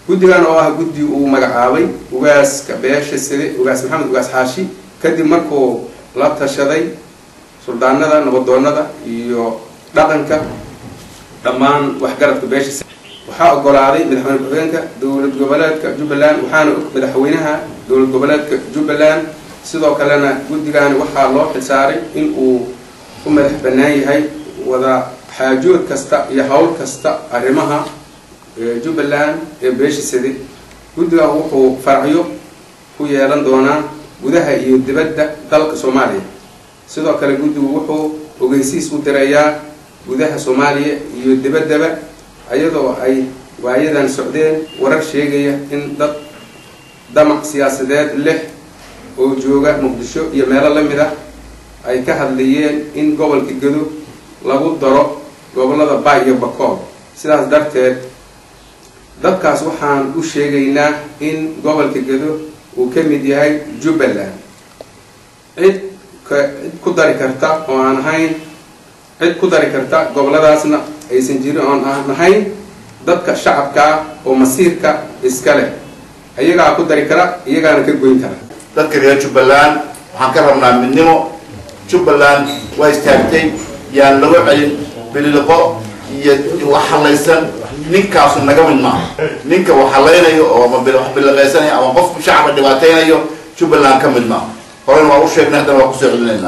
guddigan oo ah guddi uu magacaabay ugaaska beesha side ugaas maxamed ugaas xaashi kadib markuu la tashaday suldaanada nabadoonada iyo dhaqanka dhammaan waxgaradka beesha side waxaa ogolaaday madaxweyne ku-xigeenka dowlad goboleedka jubbaland waxaana og madaxweynaha dowlad goboleedka jubbaland sidoo kalena guddigani waxaa loo xilsaaray in uu u madax bannaan yahay wada xaajood kasta iyo hawl kasta arrimaha jubbaland ee beesha side guddigan wuxuu faracyo ku yeelan doonaa gudaha iyo dibadda dalka soomaaliya sidoo kale guddigu wuxuu ogeysiis u dirayaa gudaha soomaaliya iyo dibaddaba iyadoo ay waayadan socdeen warar sheegaya in dad damac siyaasadeed leh oo jooga muqdisho iyo meelo la mid ah ay ka hadlayeen in gobolka gedo lagu daro gobollada baay iyo bakool sidaas darteed dadkaas waxaan u sheegaynaa in gobolka gedo uu ka mid yahay jubbaland cid cid ku dari karta oo aan ahayn cid ku dari karta gobolladaasna aysan jirin oon aan ahayn dadka shacabka ah oo masiirka iska leh iyagaa ku dari kara iyagaana ka goyn kara dadka reer jubbaland waxaan ka rabnaa midnimo jubbaland waa istaagtay yaan lagu celin biliqo iyo wax halaysan ninkaasu naga mid maaha ninka wax halaynayo oo ama wax biliqaysanayo ama qof shacaba dhibaataynayo jubbaland ka mid maaha horena waa u sheegnay haddana waa kusoo celinayna